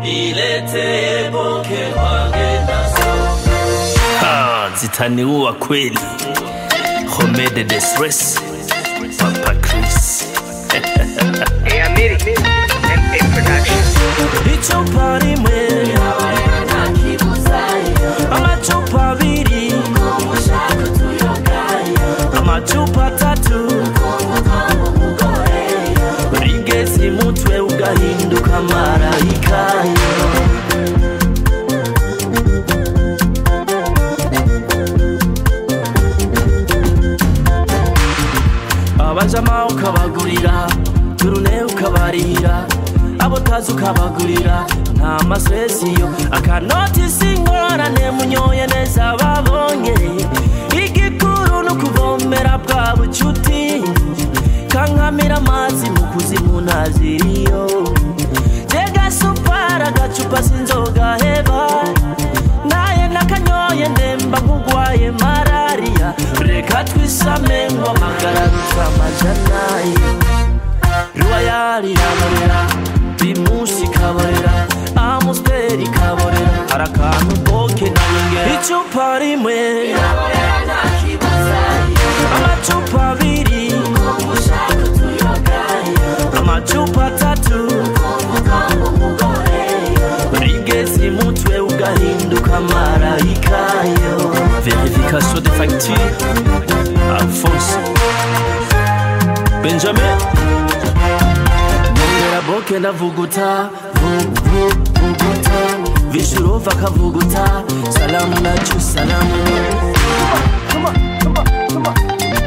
Nilete boke wange naso Ah, zitaniua kweli Homede de stress Papa Chris Hey, Amiri. M.A. Production. Icupa rimwe Amacupa abiri Amacupa atatu Rigeze mutwe ugahinduka marayika abajama ukabagurira turune ukabarira abo tazi ukabagurira nta masesiyo akanotisi ingorane munyoye neza babonye igikuru ni ukuvomera bwa bucuti kankamira amazi mu kuzimu ntaziriyo jega supara agacupa sinzoga heba naye nakanyoye ndemba nk'ugwaye malariya reka twisame ngo amagara ruta amajanayo ruwayari iraborera primusi ikaborera amusiteri ikaborera hari akantu boke na nyongera icupa rimwe amacupa abiri amacupa atatu rigeze mutwe ugahinduka marayikayo verification de facture alphonse benjamin nyongera boke ndavuguta vu- vu- vuguta vishurova kavuguta salamu nacu salamu Come on, come on, come on.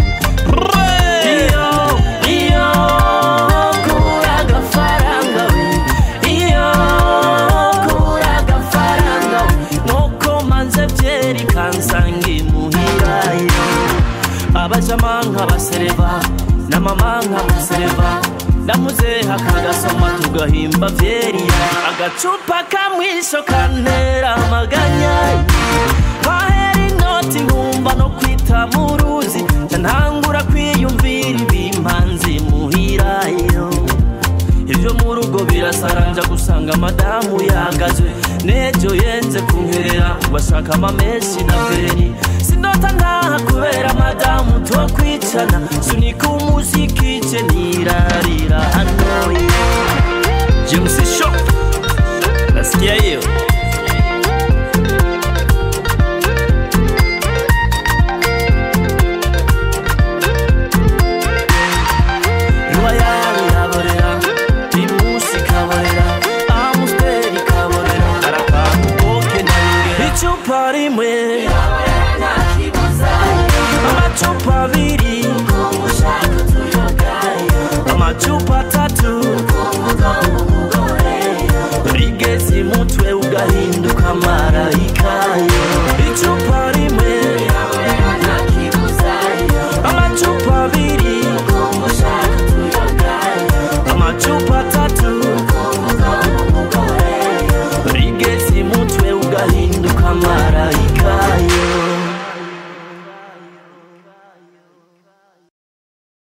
Iyo, iyo, kura agafaranga we. Iyo, kura agafaranga we. Nuko manze byeri kansanga imuhira iyo. abajama nk'abasereva na mama nk'abasereva ndamuzeha kagasoma tugahimba vyeriya agacupa kamwisho kantera amaganya kahera inoti nkumva no kwita mu ruzi nca ntangura kwiyumvira ibimpanzi muhirayo ibyo mu rugo birasaranja gusanga madamu yagazwe n'ejo yenze kunkerera bashaka amameshi na veri sindota ntaha kubera madamu two kwicana sunika umuziki je nirarira hanoye james sho nasikia hiyo ruwayari iraborera primusi ikaborera amusiteri ikaborera arakantu boke na nyongera icupa rimwe amacupa abiri amacupa atatu rigeze mutwe ugahinduka marayikayo